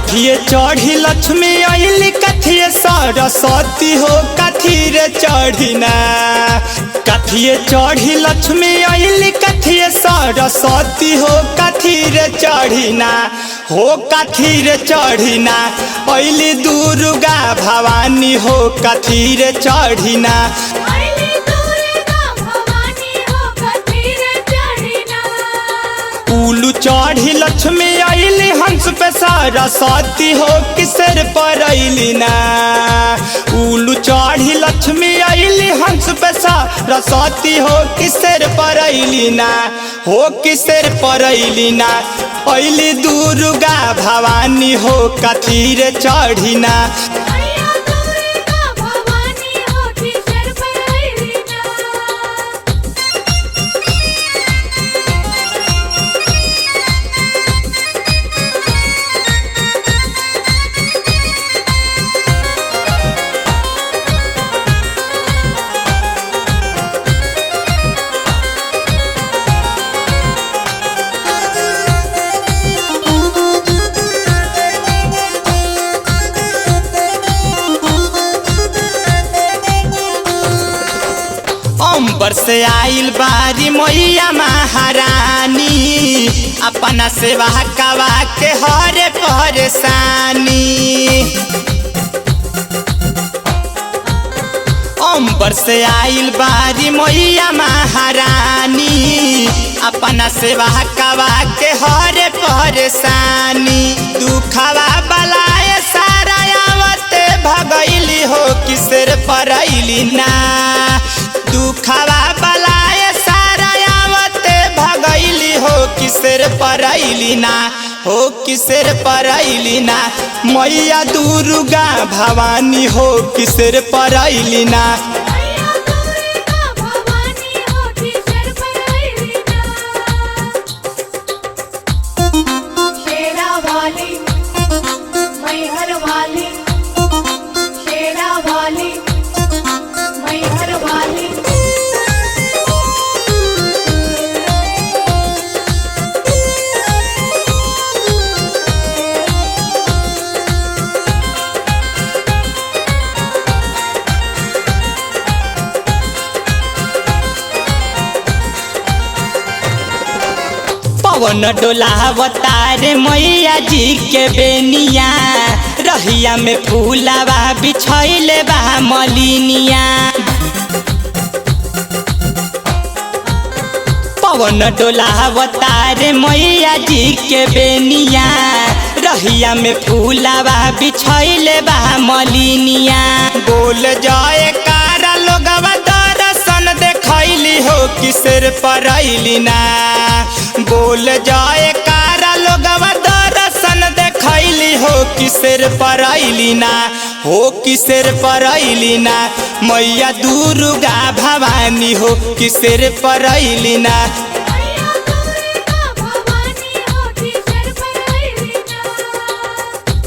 कथिए चढ़ी लक्ष्मी अली कथिए सरस्वती हो कथी रे चढ़िना कथिए चढ़ी लक्ष्मी अली कथिए सरस्वती हो कथी रे चढ़िना हो कथी रे चढ़िना अली दुर्गा भवानी हो कथी रे चढ़िना अइली दुर्गा भवानी हो कथीर चढ़िना उलू चढ़ी लक्ष्मी अली हंस पे सरस्वती हो किसर पर अली ना उलू चढ़ी लक्ष्मी अली हंस पे सरस्वती हो किसर पर अली ना हो किसर पर अली ना अली दुर्गा भवानी हो कथीर चढ़िना मैया दुर्गा भवानी हो किसर पर अइली ना अंबर से आइल बारी मैया महारानी अपना सेवा कवा के हरे परेशानी अंबर से आइल बारी मैया महारानी अपना सेवा कवा के हरे परेशानी दुखवा बलाए सारा आवते भगैली हो किसर परैली ना दुखवा बलाए सारा आवते भगैली हो किसर परैली ना हो किसर परैली ना मैया दुर्गा भवानी हो किसर परैली ना मैया दुर्गा भवानी हो किसर पर अइली ना शेरा वाली मैहर वाली शेरा वाली मैहर वाली पवन डोलावतार मैया जी के बेनिया रहिया में फूलावा बिछैले बा मलिनिया पवन डोलावतार मैया जी के बेनिया रहिया में फूलावा बिछैले बा मलिनिया बोल जाए कारा लोगवा दर्शन देखैली हो किसर परैली ना बोल जाए कारा लोगवा दर्शन देखैली हो किसर परैली ना हो किसर परैली ना मैया दुर्गा भवानी हो किसर परैली ना मैया दुर्गा भवानी हो किसर पर अइली ना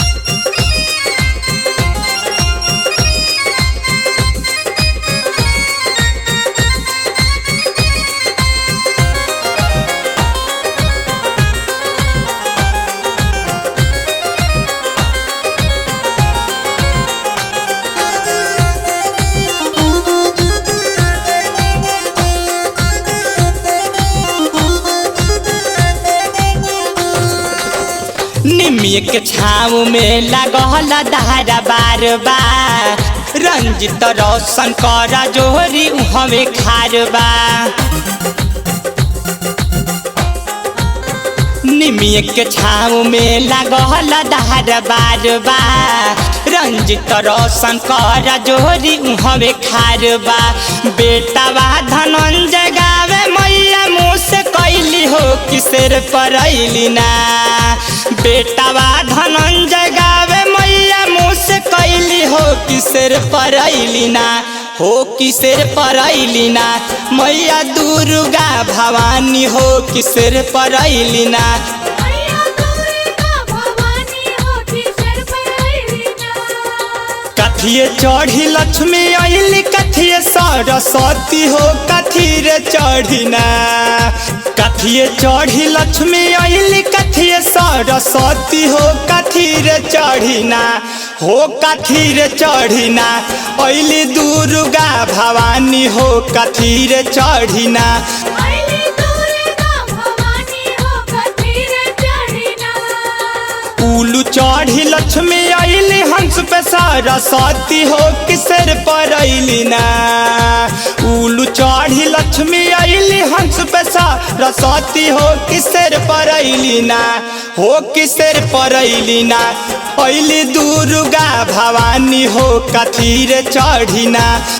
निमिय के छाव में लगल धारा बार बार रंजित रोशन कर जोहरी हमें खारबा निमिय के छाव में लगल धार बार बार रंजित रोशन कर जोहरी हमें खारबा बेटावा धनंजय गावे मैया मुँह से कैली हो किसर परैली ना बेटावा धनंजय गावे मैया मुँह से कैली हो किसर परैली ना हो किसर परैली ना मैया दुर्गा भवानी हो किसर परैली ना मैया दुर्गा भवानी हो किसर पर अइली ना कथिए चढ़ी लक्ष्मी अली कथिए सरस्वती हो कथी रे चढ़िना कथिए चढ़ी लक्ष्मी अली कथिए सरस्वती हो कथी रे चढ़िना हो कथी रे चढ़िना अली दुर्गा भवानी हो कथी रे चढ़िना आइली दुर्गा भवानी हो कथीर चढ़िना उलू चढ़ी लक्ष्मी अली हंस पे सरस्वती हो किसर पर अली ना उलू चढ़ी लक्ष्मी अली हंस पे सरस्वती हो किसर पर अली ना हो किसर पर अली ना अली दुर्गा भवानी हो कथी रे चढ़िना